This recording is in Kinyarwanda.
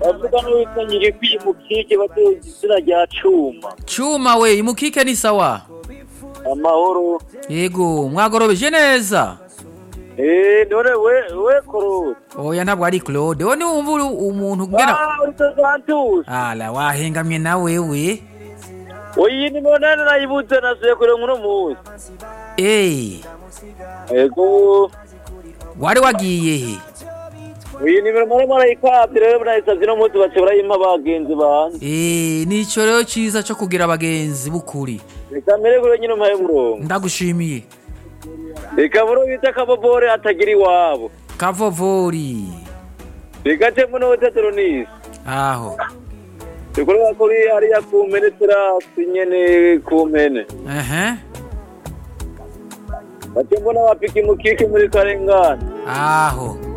bavuga n'uwitangiye kwiyimukike batunze izina rya cuma cuma we imukike ni sawa amahoro yego mwagorobeje neza eee dore we we korode oya ntabwo ari claude wowe niwumva uri umuntu ubwira aaa utazantuza ara wahengamye na wewe oya iyi nimero nani nayibutse nasuye kure muri uyu munsi eee yego wari wagiye he iyi nimero murimo murayikabye rero murayisabye uno munsi baca barayimpa bagenzi banjye eee ni icyo rero cyiza cyo kugira abagenzi b'ukuri reka meregure nyine umuhaye umurongo ndagushimiye reka buri bita akabobore atagira iwabo kavovori reka cemo n'ubuteteronisi aho bikorwa kuri hariya ku mpene terasi nyene ku mpene ehe bake mbona bapika imukike muri karengane aho